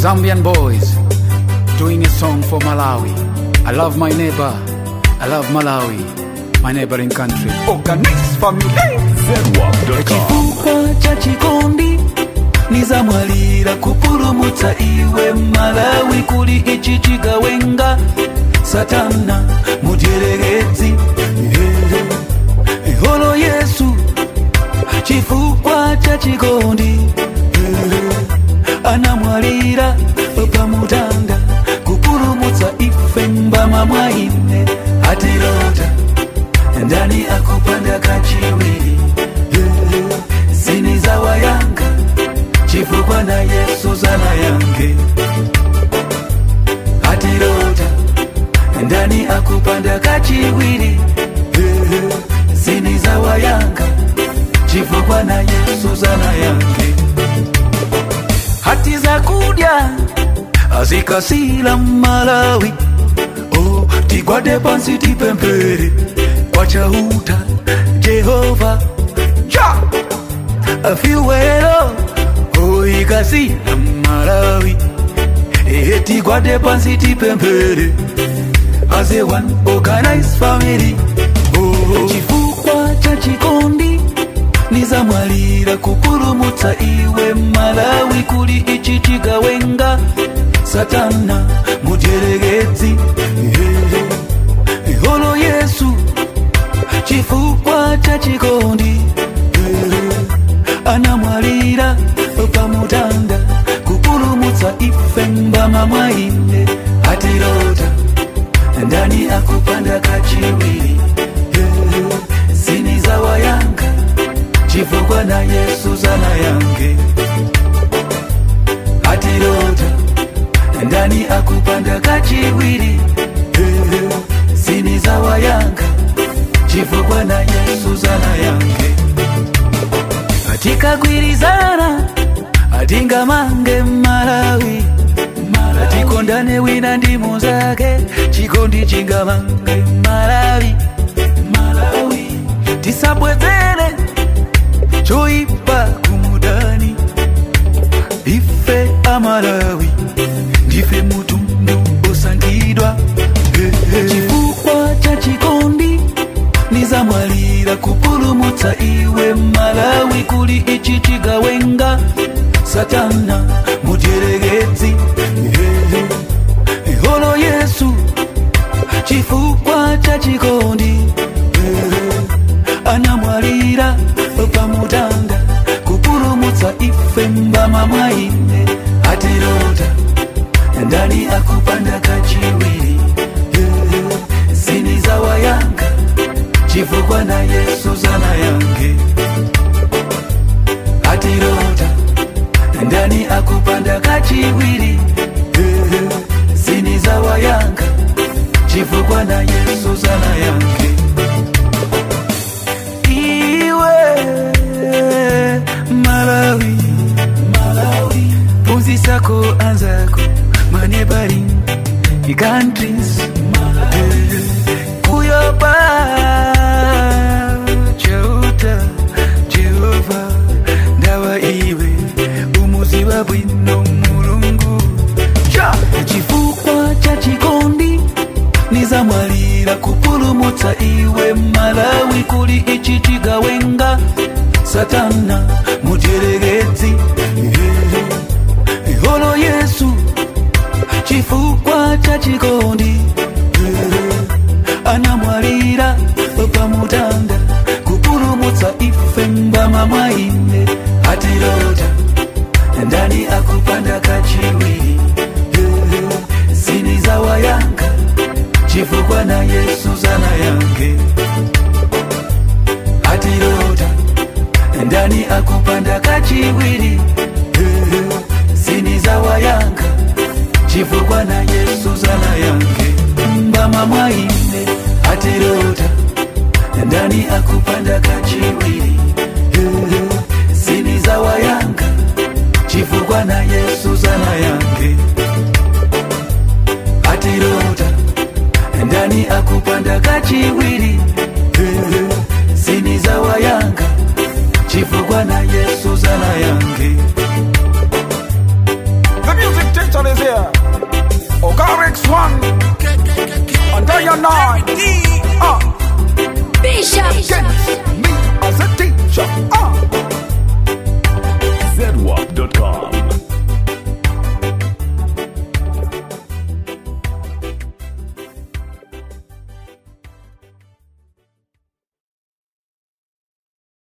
Zambian boys doing a song for Malawi. I love my neighbor. I love Malawi, my neighboring country. Organize family. chifukwa cha chikondi nizamwalira kupulumutsa iwe malawi kuli ichi chigawenga satana mutyeregedzi iholo yesu chifukwa cha chikondi anamwalira pamutanda kupulumutsa ife mbama mwaine atirota ndani akupanda kachiwiri zini za wayanga chifukwa na yesu zana yange atirota ndani akupanda kachiwiri zini za wayanga chifukwa na yesu zana yange hati za kudya azikasila malawi oh, tigwade pansi tipempere kwa chauta jehova ja afiwero oh, ikasila malawi ehe tigwade pansi tipempere as a one organized family oh, chifukwa cha chikondi nizamwalira kupulumutsa iwe malawi kuli ichi chigawenga satana mutyeregedzi iholo yesu chifukwa cha chikondi anamwalira pamutanda kupulumutsa ife mbama mwaine atirota ndani akupanda kachiwiri zini za wayanga chifukwa na yesu zana yange atirota ndani akupanda kachiwiri zini za wayanga chifukwa na yesu zana yange atikagwirizana atingamange malawi atikondane wina ndi muzake chikondi chingamange malawi malawi tisabwezere choipa kumudani ife amalawi ndife mutundu osangidwa chifukwa cha chikondi nizamwalira kupulumutsa iwe malawi kuli ichi chigawenga satana mutyeregedzi iholo yesu chifukwa cha chikondi anamwalira pamutanda kupulumutsa ife mbama mwaine atirota ndani akupanda kachiwiri zini za wayanga chifukwa na yesu zana yange atirota ndani akupanda kachiwiri zini za wayanga chifukwa na yesu zana yange iwe malawi malawi punzisako anzako manebari countries kuyopa chauta jehova ndawa iwe umuziwa bwino mulungu ja chifukwa cha chikondi nizamwalira kupulumutsa iwe malawi kuli ichi chigawenga satana mutyeregedzi iholo yesu chifukwa cha chikondi anamwalira pamutanda kupulumutsa ife mbama mwaine atirota ndani akupanda kachiwiri zini za wayanga chifukwa na yesu zana yange atirota ndani akupanda kachiwiri zini za wayanga chifukwa na yesu zana yange mbama mwaine atirota ndani akupanda kachiwiri zini za wayanga chifukwa na yesu zana yange atirota ndani akupanda kachiwiri zini za wayanga chifukwa na yesu zana yange